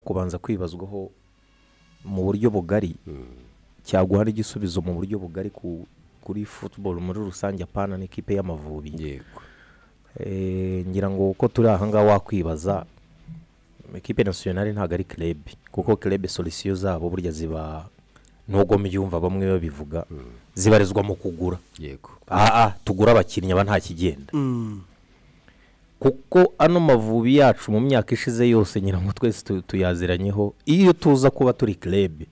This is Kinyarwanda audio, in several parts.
kubanza kwibazwaho mu buryo bugari cyaguha igisubizo mu buryo bugari ku- kuri futuboro muri rusange apana n'ikipe y'amavubi yego Eh, ngira ngo uko turi aha ngaha wakwibaza ekipe nasiyonari ntabwo ari kirebe kuko kirebe solisiyo zabo burya ziba nubwo mbyumva bamwe babivuga zibarizwa mu kugura yego aha tugura abakinnyi aba nta kigenda kuko ano mavubi yacu mu myaka ishize yose ngira ngo twese tu- tuyaziranyeho iyo tuza kuba turi kirebe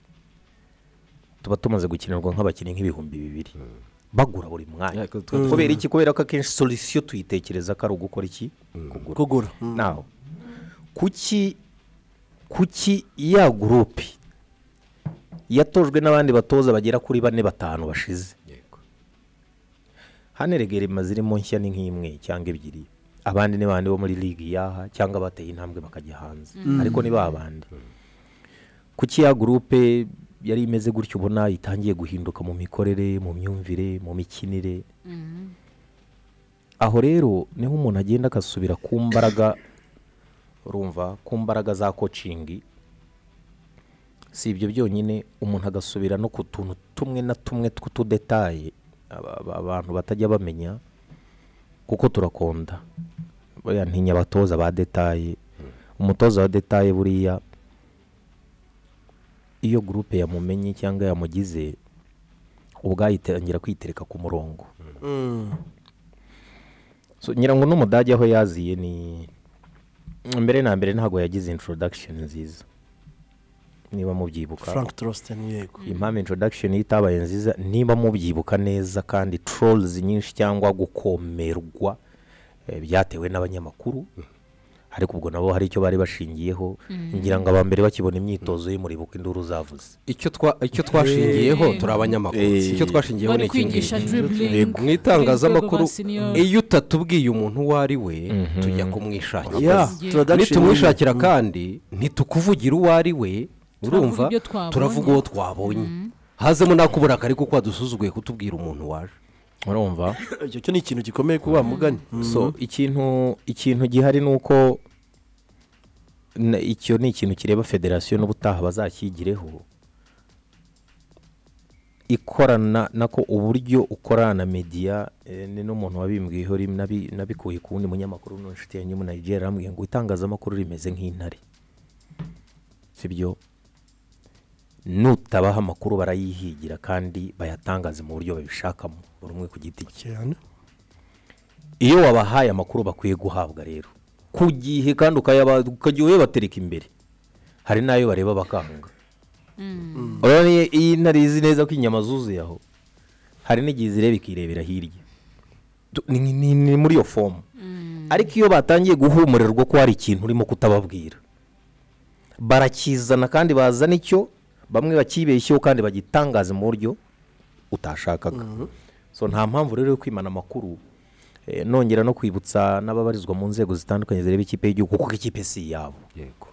tuba tumaze gukinirwa nk'abakinnyi nk'ibihumbi bibiri bagura buri mwanya Ariko twe- kubera iki kubera ko akenshi solisiyo tuyitekereza ko ari ugukora iki kugura kugura nawe kuki kuki ya gurupe yatojwe n'abandi batoza bagera kuri bane batanu bashize yego hano erega rema zirimo nshya ni nk'imwe cyangwa ebyiri abandi ni bandi bo muri ligi yaha cyangwa bateye intambwe bakajya hanze ariko ni ba bandi kuki ya gurupe yari imeze gutyo ubona itangiye guhinduka mu mikorere mu myumvire mu mikinire aho rero niho umuntu agenda agasubira ku mbaraga urumva ku mbaraga za kocingi si ibyo byonyine umuntu agasubira no ku tuntu tumwe na tumwe tw'utudetaye aba- aba- abantu batajya bamenya kuko turakonda buriya ntinya abatoza ba detaye umutoza wa detaye buriya iyo gurupe yamumenye cyangwa yamugize ubwayo itangira kwitereka ku murongo So, ngira ngo n'umudage aho yaziye ni mbere na mbere ntabwo yagize introduction nziza niba mubyibuka frank torositeni yego impamvu introduction ye itabaye nziza niba mubyibuka neza kandi trolls nyinshi cyangwa gukomerwa eh, byatewe n'abanyamakuru ariko ubwo nabo hari icyo bari bashingiyeho ngira ngo aba mbere bakibona imyitozo y'umuribuka induru zavuze icyo twa icyo twashingiyeho turi abanyamakuru Eh. icyo twashingiyeho ni bari iki ngiki kwigisha dribbling mu itangazamakuru mu rwego rwa senior. iyo utatubwiye umuntu uwo ari we tujya kumwishakira Yeah, Yeah. introduction nitumwishakira kandi ntitukuvugira uwo ari we urumva ibyo twabonye. turavuga uwo twabonye hazemo n'akubura kari kuko wadusuzuguye kutubwira umuntu waje urumva icyo cyo ni ikintu gikomeye kuba mugani so ikintu ikintu gihari ni uko na- icyo ni ikintu kireba federasiyo n'ubutaha bazakigireho ikorana nako uburyo ukorana na media eh, ni n'umuntu wabimbwiyeho rimwe nabi- nabikuye ku wundi munyamakuru n'inshuti yanjye mu Nigeria arambwira ngo itangazamakuru rimeze nk'intare sibyo nutabaha amakuru barayihigira kandi bayatangaze mu buryo babishakamo buri umwe ku giti cye cyane iyo wabahaye amakuru bakwiye guhabwa rero ku gihe kandi ukayaba- ukajya uyabatereka imbere hari n'ayo bareba bakanga urabona iyo- iyo intare izi neza ko inyama zuzuye aho hari n'igihe zireba ikirebera hirya Du- ni- ni ni muri iyo fomu ariko iyo batangiye guhumurirwa ko hari ikintu urimo kutababwira barakizana kandi bazana icyo bamwe bakibeshyeho kandi bagitangaza mu buryo utashakaga so nta mpamvu rero yo kwimana amakuru Eh, nongera no kwibutsa n'ababarizwa mu nzego zitandukanye zireba ikipe y'igihugu kuko ikipe si iyabo yego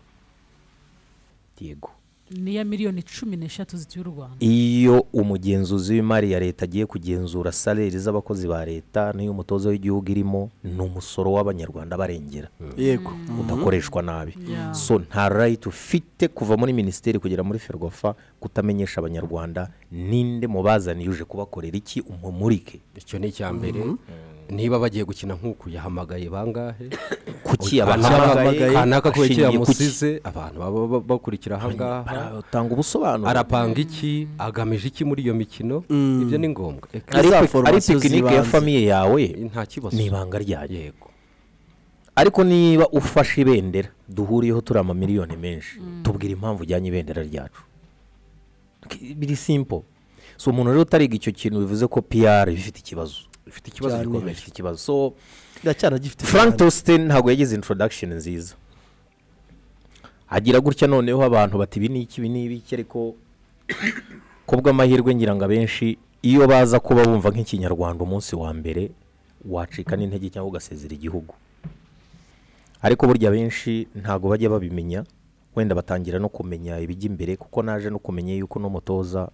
yego niya miliyoni cumi n'eshatu z'u rwanda iyo umugenzuzi w'imari ya leta agiye kugenzura saleri z'abakozi ba leta n'iy'umutoza w'igihugu irimo ni umusoro w'abanyarwanda barengera yego udakoreshwa nabi Yeah. so nta rayiti ufite kuva muri minisiteri kugera muri ferwafa kutamenyesha abanyarwanda ninde mu bazaniye uje kubakorera iki umumurike icyo ni icya mbere niba bagiye gukina nk'uku yahamagaye bangahe kuki abantu abahamagaye kanaka kubera icyo ashingiye kuki? yamusize abantu baba ba- bakurikira ahangaha Batanga ubusobanuro arapanga iki agamije iki muri iyo mikino ibyo ni ngombwa Eka, ari Za pe- ari formation tekinike ya z'ibanze. famiye yawe nta kibazo ni ibanga ryayo yego ariko niba ufashe ibendera duhuriyeho turi amamiliyoni menshi tubwira impamvu ujyanye ibendera ryacu K- biri simpo so umuntu rero utariga icyo kintu bivuze ko piyara bifite ikibazo bifite ikibazo Cyane. gikomeye bifite ikibazo so iracyana gifite frank tositen ntabwo yagize introduction nziza agira gutya noneho abantu bati ibi ni iki ibi ni ibiki ariko kubw'amahirwe ngira ngo abenshi iyo baza kuba bumva nk'ikinyarwanda umunsi wa mbere wacika n'intege cyangwa ugasezera igihugu ariko burya benshi ntabwo bajya babimenya wenda batangira no kumenya ibijya imbere kuko naje no kumenya yuko n'umutoza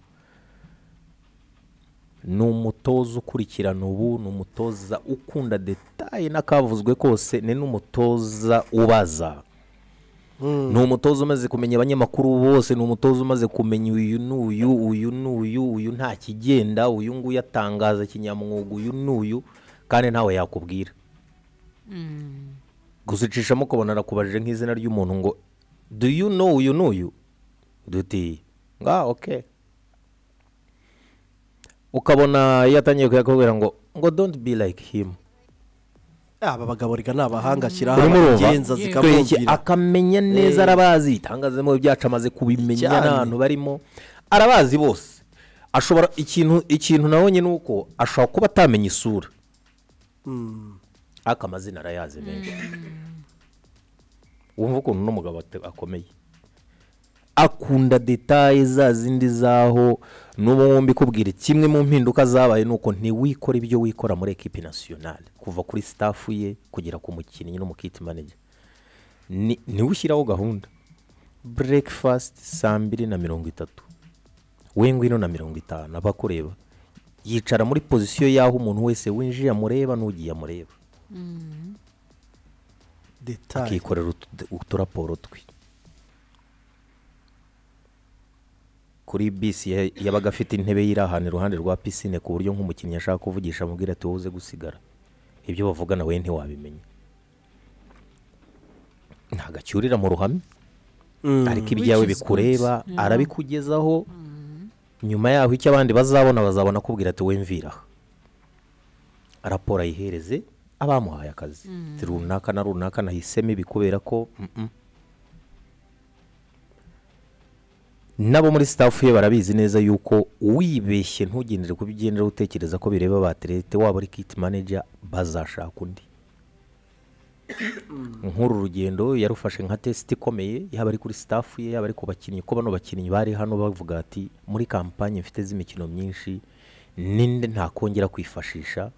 ni umutoza ukurikirana ubu ni umutoza ukunda detaye n'akavuzwe kose ni n'umutoza ubaza ni umutoza umaze kumenya abanyamakuru bose ni umutoza umaze kumenya uyu ni uyu uyu ni uyu uyu nta kigenda uyu nguyu atangaza kinyamwuga uyu ni uyu kandi ntawe yakubwira gusicishamo ukabona arakubajije nk'izina ry'umuntu ngo do you know uyu ni uyu duti nga oke ukabona iyo atangiye kuyakubwira ngo ngo don't be like him aba bagabo reka ni abahanga ashyiraho urimo abagenza Yego. urumva zikamubwira akamenya neza arabazi itangazamo ibyacu amaze kubimenya Cyane. n'abantu barimo arabazi bose ashobora ikintu ikintu nabonye ni uko ashobora kuba atamenya isura ariko amazina arayazi menshi wumva ukuntu n'umugabo ate- akomeye akunda detaye za zindi zaho n'ubu wumva ikubwira kimwe mu mpinduka zabaye ni uko ntiwikora ibyo wikora muri ekipi nasiyonari kuva kuri sitafu ye kugera ku mukinnyi n'umukiti manege ntiwushyiraho gahunda burekifasiti saa mbiri na mirongo itatu we ngwino na mirongo itanu abakureba yicara muri pozisiyo y'aho umuntu wese winjiye amureba n'ugiye amureba detaye akikorera utu- uturaporo twe kuri bisi ya- yabaga afite intebe yiri ahantu iruhande rwa pisine ku buryo nk'umukinnyi ashaka kuvugisha amubwira ati wowe uze gusigara ibyo bavugana we ntiwabimenya ntabwo acyurira mu ruhame ariko ibyawe Which is bikureba good. Yeah. arabikugezaho nyuma yaho icyo abandi bazabona bazabona akubwira ati wemvira aha." raporo ayihereze abamuhaye akazi Ati, runaka na runaka nahisemo ibi kubera ko mm-mm." nabo muri sitafu ye barabizi neza yuko wibeshye ntugendere ku byo ugendera utekereza ko bireba abaterete waba ari kiti maneja bazashaka undi nk'uru rugendo yarufashe nka tesiti ikomeye yaba ari kuri sitafu ye yaba ari ku bakinnyi ko bano bakinnyi bari hano bavuga ati muri kampanye mfite z'imikino myinshi ninde ntakongera kwifashisha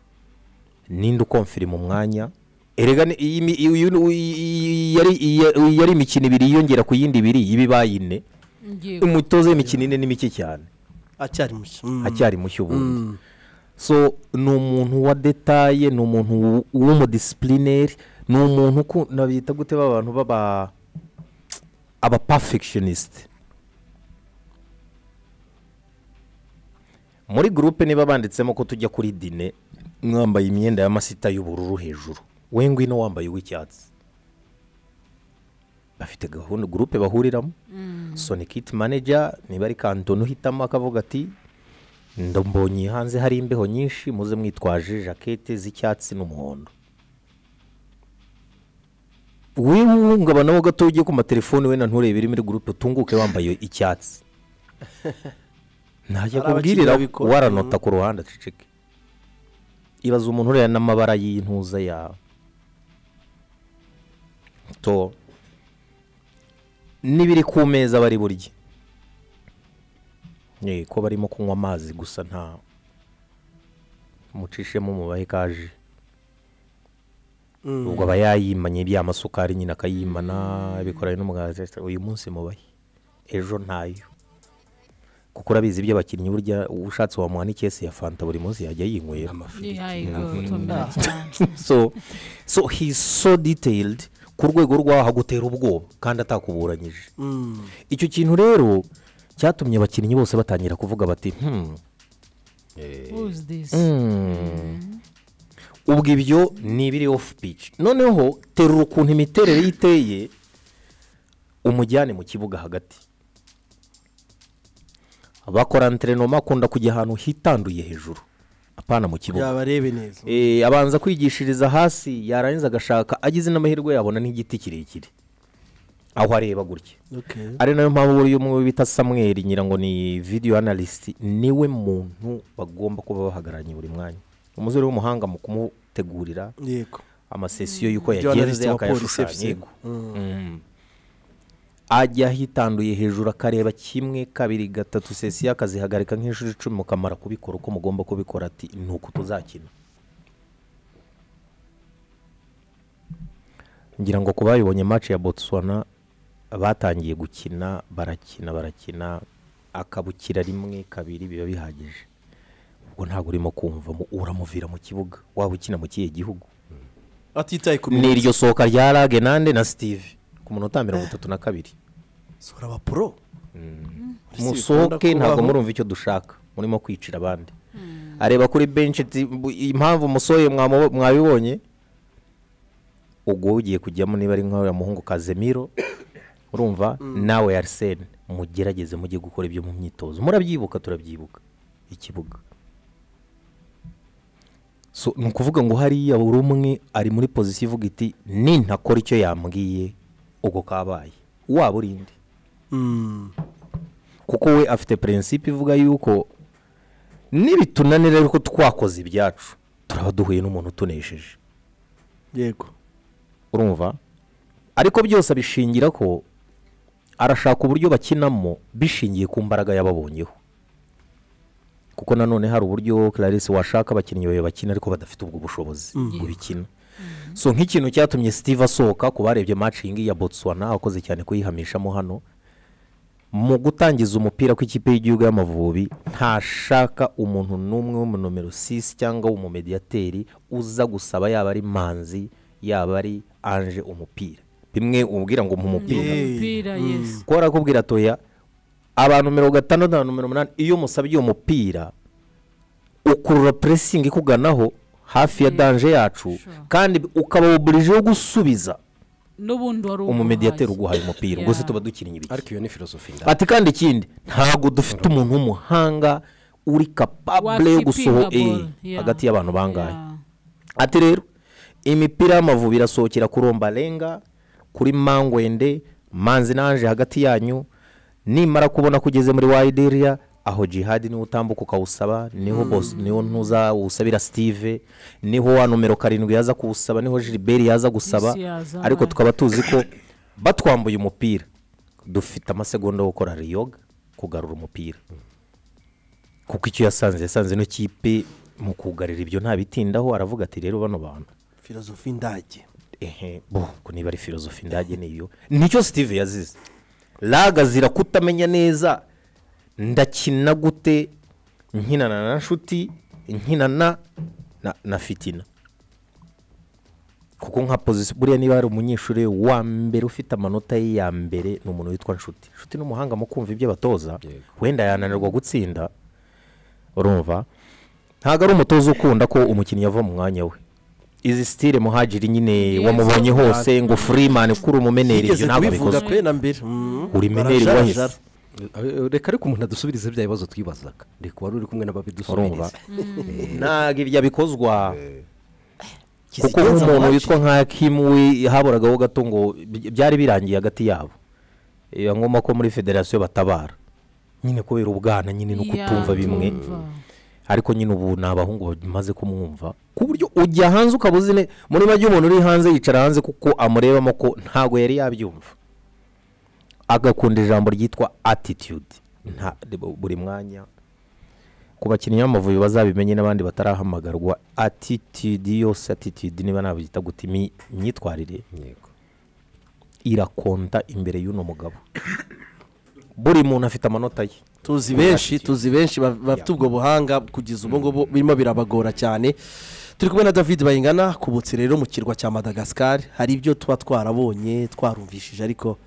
ninde ukomfirima umwanya erega ni- iyi mi- iyi- iyi- iyi- yari iyi- yari imikino ibiri yiyongera ku yindi ibiri ibi baye ine Yego. umutoza w'imikino ine ni mike cyane acyari mushya acyari mushya ubundi so ni umuntu wa detaye ni umuntu w- w'umudisiplineri ni umuntu uku- nabita gute ba bantu baba aba perfectionist muri gurupe niba banditsemo ko tujya kuri dine mwambaye imyenda y'amasita y'ubururu hejuru we ngwino wambaye uw'icyatsi bafite gahunda gurupe bahuriramo so ni kiti manager niba ari kantoni uhitamo akavuga ati Ndombonye hanze hari imbeho nyinshi muze mwitwaje jakete z'icyatsi n'umuhondo wowe uhungabanaho gato ugiye ku matelefoni we na nturebe iri muri gurupe utunguke wambaye icyatsi ntajya Hari kubwirira abakinnyi babikora. waranota ku ruhande aceceke ibaza umuntu ureba n'amabara y'intuza yawe to n'ibiri ku meza bari burye Eh, ko barimo kunywa amazi gusa nta mucishemo umubahe kaje ubwo aba yayimanye bya masukari nyine akayimana bikoranye n'umugati uyu munsi mubahe ejo ntayo kuko urabizi ibyo abakinnyi burya ushatse wamuha n'ikesi ya fanta buri munsi yajya yinywera Yego, utomera cyane. so so he's so detailed ku rwego rw'aho agutera ubwoba kandi atakuburanyije icyo kintu rero cyatumye abakinnyi bose batangira kuvuga bati hmm, Who's this? ubwo ibyo ni ibiri off pitch noneho terura ukuntu imiterere ye iteye umujyane mu kibuga hagati bakora antrenoma akunda kujya ahantu hitanduye hejuru apana mu kibuga yabarebe neza Eh, abanza kwigishiriza hasi yarangiza agashaka agize n'amahirwe yabona n'igiti kirekire aho areba gutya Okay. ari nayo mpamvu buriya umwe bita samweri ngira ngo ni video analyst niwe muntu bagomba kuba bahagararanye buri mwanya umusore w'umuhanga mu kumutegurira yego amasesiyo y'uko Video analyst yagenze wa polisi akayashushanya FC. yego. Mm. ajya hitanduye hejuru akareba kimwe kabiri gatatu sesiyo akazihagarika nk'inshuro icumi mukamara kubikora uko mugomba kubikora ati ni uku tuzakina ngira ngo ku bayibonye match ya botswana batangiye gukina barakina barakina akabukira rimwe kabiri biba bihagije ubwo ntabwo urimo kumvamo uramuvira mu kibuga waba ukina mu kihe gihugu atitaye ku ni iryo sohoka rya rage nande na steve ku munota mirongo itatu na kabiri sura abapuro musohoke ntabwo murumva icyo dushaka murimo kwicira abandi areba kuri benshi ati, "Bu- impamvu musohoye mwamu- mwabibonye ubwo ugiye kujyamo niba ari nk'uriya muhungu kazemiro urumva nawe arisene mugerageze mujye gukora ibyo mu myitozo murabyibuka turabyibuka ikibuga So, ni ukuvuga ngo hariya buri umwe ari muri pozisiyo ivuga iti nintakora icyo yambwiye ubwo kabaye waba urinde kuko we afite prinsipe ivuga yuko nibitunanira yuko twakoze ibyacu turaba duhuye n'umuntu utunesheje yego urumva ariko byose abishingira ko arashaka uburyo bakinamo bishingiye ku mbaraga yababonyeho kuko nanone hari uburyo clarisse washaka abakinnyi bawe bakina ariko badafite ubwo bushobozi ngo bikina so nk'ikintu cyatumye steve asohoka ku barebye matching ya botswana akoze cyane kuyihamishamo hano mu gutangiza umupira kw'ikipe y'igihugu y'amavubi ntashaka umuntu n'umwe w'umunomero 6 cyangwa umumediyateri uza gusaba yaba ari manzi yaba ari anje umupira bimwe umubwira ngo mu mupira umupira yesi kuba arakubwira toya aba numero gatandatu na numero umunani iyo umusabye uwo mupira ukurura puresingi ikuganaho hafi ya danje yacu sure. kandi ukaba uburije wo gusubiza n'ubundi wari umumediyateri uguhaye umupira ubwo se Yeah. tuba dukinnye ibiki ariko iyo ni filosofi ndani ati kandi ikindi ntabwo dufite umuntu w'umuhanga uri kapabure yo Wakipinga gusoho ball, eh, yeah. hagati y'abantu bangahe Yeah. ati rero imipira y'amavubi irasohokera ku rombarenga kuri mangwende manzi nanje hagati yanyu nimara kubona ko ugeze muri wayidiriya aho jihadi niwo utambuka ukawusaba niho bos niho ntuza usabira steve niho wa numero karindwi yaza kuwusaba niho gilbert yaza gusaba Isi yaza, ariko right. tukaba tuzi ko batwambuye umupira dufite amasegonda yo gukora riyoga kugarura umupira kuko icyo yasanze yasanze ino kipe mu kugarira ibyo ntabitindaho aravuga ati rero bano bantu filozofi indage ehe bo ko niba ari filozofi ndage niyo nicyo steve yazize raga zira kutamenya neza ndakina gute nkinana na nshuti nkinana na, na fitina kuko nka pozisiyo buriya niba hari umunyeshuri wa mbere ufite amanota ye ya mbere ni umuntu witwa nshuti nshuti ni umuhanga mu kumva ibyo abatoza Yego. wenda yananirwa gutsinda urumva ntabwo ari umutoza ukunda ko umukinnyi ava mu mwanya we izi sitire muhajiri nyine Yes. wamuhonye hose ngo furimani kuri umumeneri ibyo igeze ntabwo kubivuga bikozwe kwe na mbere Mm. Uri meneri Barajarajara. wahise. Eh, reka ariko umuntu adusubirize bya bibazo twibazaga reka wari uri urumva kumwe n'ababidusubiriza ntabwo ibyo bikozwa kuko Kizigenza nk'umuntu wapi? witwa nka Kim we haburagaho gato ngo by- byari birangiye hagati yabo iyo ngoma ko muri federasiyo batabara nyine kubera ubwana nyine no Yeah, kutumva bimwe tumva. ariko nyine ubu ni abahungu bamaze kumwumva ku buryo ujya hanze ukaba uzi ne- muri make umuntu uri hanze yicara hanze kuko amurebamo ko ntabwo yari yabyumva agakunda ijambo ryitwa attitude nta buri mwanya ku bakinnyi b'amavubi bazabimenye n'abandi batarahamagarwa attitude yose attitude niba nabyita guta imyitwarire yego irakonta imbere y'uno mugabo buri muntu afite amanota ye tuzi benshi tuzi benshi ba- bafite ubwo buhanga kugeza ubu ngubu birimo birabagora cyane turi kumwe na david bayingana kubutse rero mu kirwa cya madagascar hari ibyo tuba twarabonye twarumvishije ariko